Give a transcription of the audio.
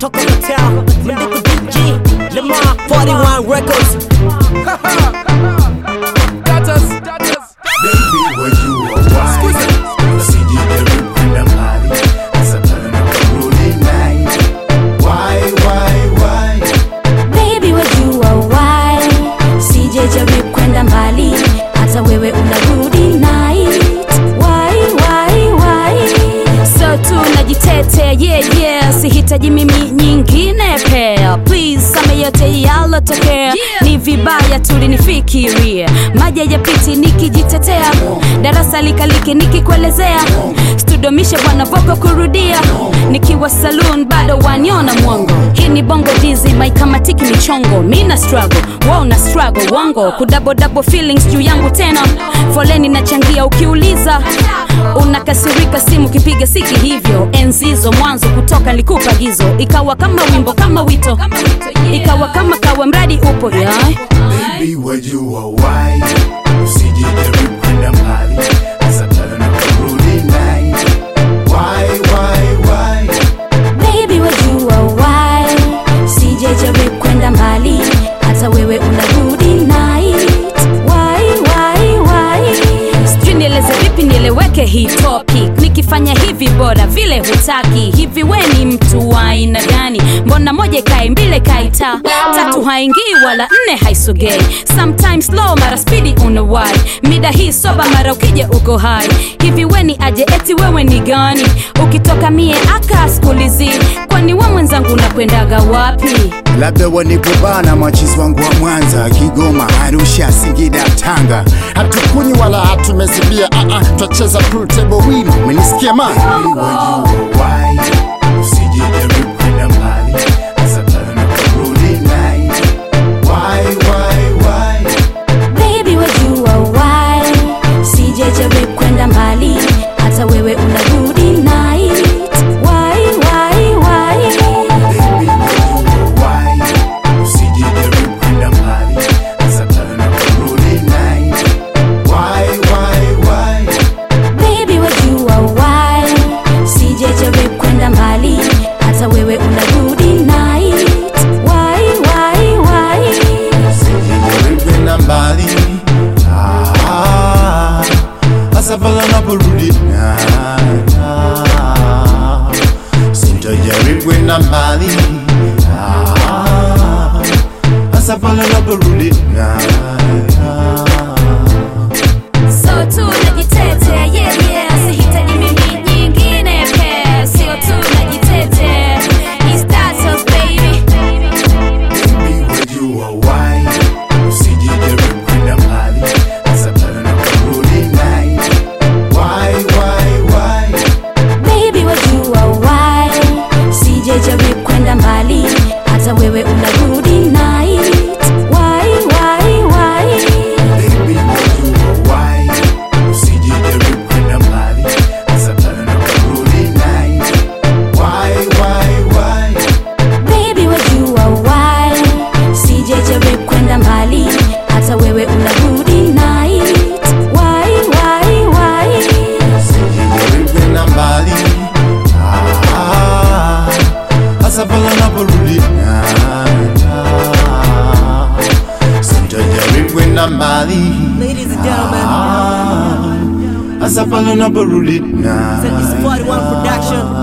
Talk of the town, Mendiko DG, Lamar, 41 Records. Baby, wajua why usijijaribu kwenda mbali hasa pale unaporudi night. Why, why, why? Baby wajua why sijajaribu kwenda mbali hata wewe unarudi night why why why so tu najitetea yeah yeah sihitaji mimi nyingine pea please same yote yalotokea ni vibaya tulinifikiria maji yapiti nikijitetea darasa likalike nikikuelezea studomishe bwana voko kurudia nikiwa saloon bado waniona mwongo hii ni bongo dizi maikamatiki michongo mina struggle wao na struggle wango kudabodabo feelings juu yangu tena foleni nachangia ukiuliza unakasirika simu kipiga siki hivyo enzizo mwanzo kutoka likupa gizo ikawa kama wimbo kama wito ikawa kama kawa mradi upo yeah. Baby, wajua why usijijaribu kwenda mbali hasa pale unaporudi night. Why, why, why? Baby wajua why sijajaribu kwenda mbali hata wewe unarudi night why why why sijui nieleze vipi nieleweke hii topic nikifanya hivi bora vile hutaki hivi we ni mtu wa aina gani mbona moja ikae mbili ikaita tatu haingii wala nne haisogei sometimes slow mara spidi unawai mida hii soba mara ukija uko hai hivi we ni aje eti wewe ni gani ukitoka mie akaskulizi kwani we mwenzangu unakwendaga wapi labda wanipobana machizi wangu wa Mwanza, Kigoma, Arusha, Singida, Tanga. Hatukunyi wala hatumezibia, ah ah, twacheza pool table wino. Umenisikia man? Baby, wajua why usijijaribu kwenda mbali hasa pale unaporudi night. Why, why, why? Baby wajua why sijajaribu kwenda mbali hata wewe unarudi night why why why Baby, wajua why usijijaribu kwenda mbali hasa pale unaporudi night. Why, why, why? Baby wajua why sijajaribu kwenda mbali hata wewe unarudi night why why why Usijijaribu kwenda mbali Ah, hasa pale unaporudi night. Ah, Sitajaribu kwenda mbali Ah, hasa pale unaporudi night. So tu najitetea yeah yeah sihitaji mimi nyingine pia sio tu najitetea It's status baby Baby, wajua why usijijaribu kwenda mbali hasa pale unaporudi night. Why, why, why? Baby wajua why sijajaribu kwenda mbali hata wewe unarudi night why why why Baby, wajua why usijijaribu kwenda mbali hasa pale unaporudi night. Why, why, why? Baby wajua why sijajaribu kwenda mbali hata wewe unarudi night why why why Usijijaribu kwenda mbali Ah, hasa pale unaporudi night. Ah, Sitajaribu kwenda mbali Ladies and gentlemen, Ah, hasa pale unaporudi night. it's 41 Production.